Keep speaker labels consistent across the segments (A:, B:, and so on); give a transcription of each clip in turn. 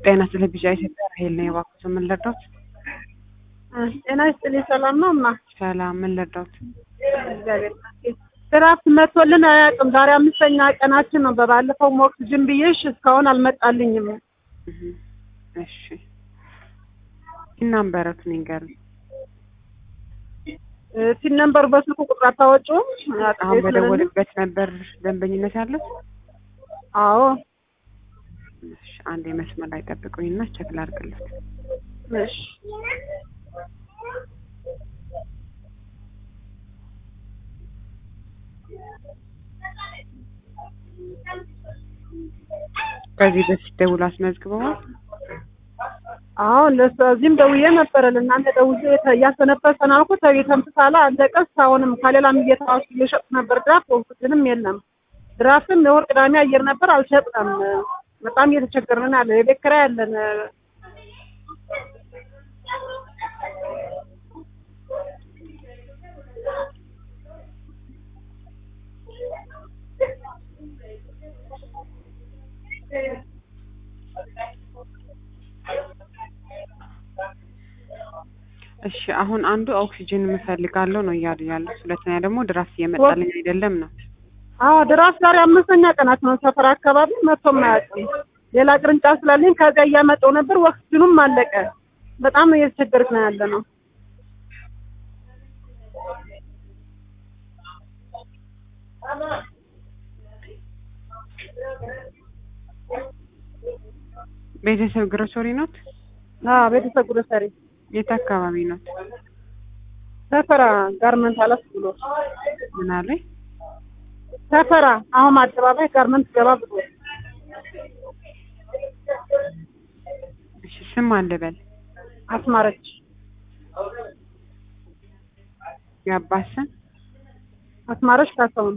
A: ጤና ስለ ቢጫ ኢትዮጵያ ራሄል ነው የባኩት። ምን ልርዳት?
B: ጤና ይስጥልኝ። ሰላም ነው እማ?
A: ሰላም። ምን ልርዳት?
B: እግዚአብሔር ይመስገን። ድራፍት መቶልን አያውቅም። ዛሬ አምስተኛ ቀናችን ነው። በባለፈው ኦክስጅን ብዬሽ እስካሁን አልመጣልኝም።
A: እህ፣ እሺ እናምበረት ንገሩኝ።
B: ቲን ነምበር በስልኩ ቁጥር አታወጪውም?
A: አሁን በደወልበት ነበር ደንበኝነት ያለት።
B: አዎ
A: እሺ አንድ የመስመር ላይ ጠብቁኝና ቸክ ላድርግለት።
B: እሺ
A: ከዚህ በፊት ደውሎ አስመዝግበዋል።
B: አዎ ለዚህም ደውዬ ነበረ ለእናንተ ደውዬ እያሰነበሰን አልኩት የተንፍሳላ አለቀ። እስካሁንም ከሌላም እየተዋሱ እየሸጡ ነበር ድራፍት ኦክስጅንም የለም። ድራፍትም የወር ቅዳሜ አየር ነበር አልሸጥንም። በጣም እየተቸገርን ያለ የቤት ኪራይ ያለን
A: እሺ አሁን አንዱ ኦክሲጅን የምፈልጋለሁ ነው እያሉ ያሉት፣ ሁለተኛ ደግሞ ድራፍት እየመጣልኝ አይደለም ነው።
B: አዎ ድራፍት ዛሬ አምስተኛ ቀናት ነው። ሰፈር አካባቢ መጥቶም አያውቅም። ሌላ ቅርንጫፍ ስላለኝ ከዚያ እያመጣው ነበር። ኦክስጅኑም አለቀ። በጣም እየተቸገርክ ነው ያለ ነው።
A: ቤተሰብ ግሮሰሪ ኖት?
B: አዎ ቤተሰብ ግሮሰሪ
A: የት አካባቢ ኖት?
B: ሰፈራ ጋርመንት አለፍ ብሎ
A: ምን አለኝ?
B: ሰፈራ አሁን አደባባይ ጋርመንት ገባ ብሎ
A: እሺ ስም አልበል
B: አስማረች
A: የአባት ስም
B: አስማረች ካሳሁን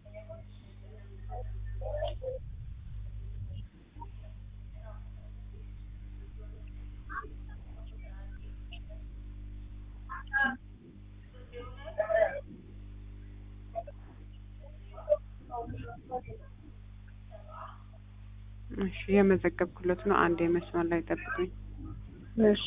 A: እሺ የመዘገብኩለት ነው። አንድ የመስመር ላይ ጠብቁኝ።
B: እሺ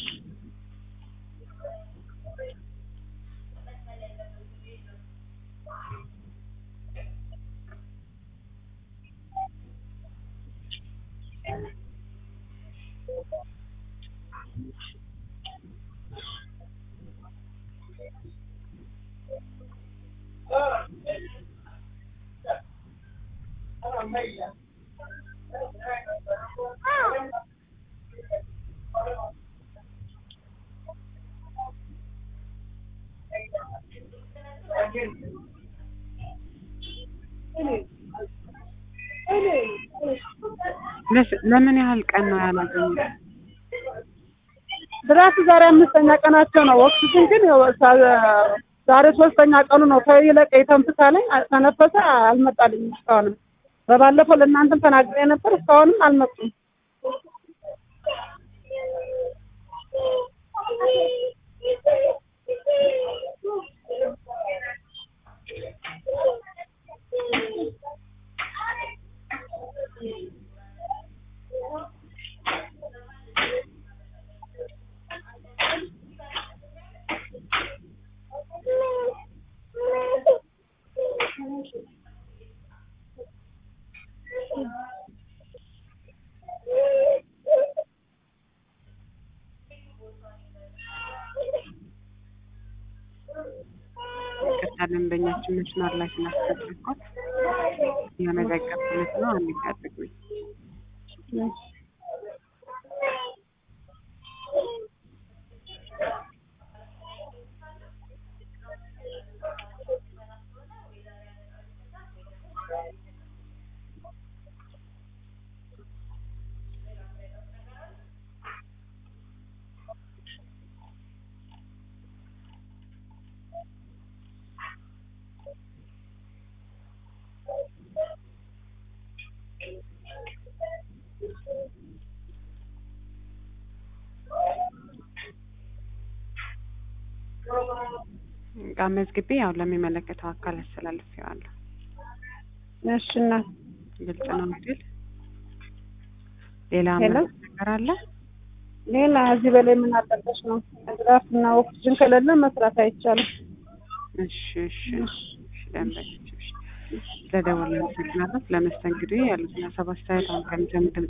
A: ለምን ያህል ቀን ነው ያላገኙት?
B: ድራፍት ዛሬ አምስተኛ ቀናቸው ነው። ኦክሲጅን ግን ያው ዛሬ ሶስተኛ ቀኑ ነው። ከይለቀ የተንፍሳ ላይ ተነፈሰ አልመጣልኝም እስካሁንም። በባለፈው ለእናንተም ተናግሬ ነበር። እስካሁንም አልመጡም።
A: ቅርታ ደንበኛችን መስመር ላይ ስላስገባኳት የመዘገብኩለት ነው። አንድ ጠብቁኝ። እቃ መዝግቤ ያው ለሚመለከተው አካል አስተላልፌዋለሁ።
B: እሺ እናት
A: ግልጽ ነው አይደል? ሌላ
B: ሄሎ?
A: ምን ነገር አለ?
B: ሌላ እዚህ በላይ ምን አለበሽ ነው? ድራፍት እና ኦክስጅን ከሌለ መስራት አይቻልም።
A: እሺ እሺ እሺ ደንበኞች እሺ ስለደወልን አመሰግናለሁ። ስለመስተንግዶ ያሉትን ሀሳብ አስተያየት አሁን ከሚጀምር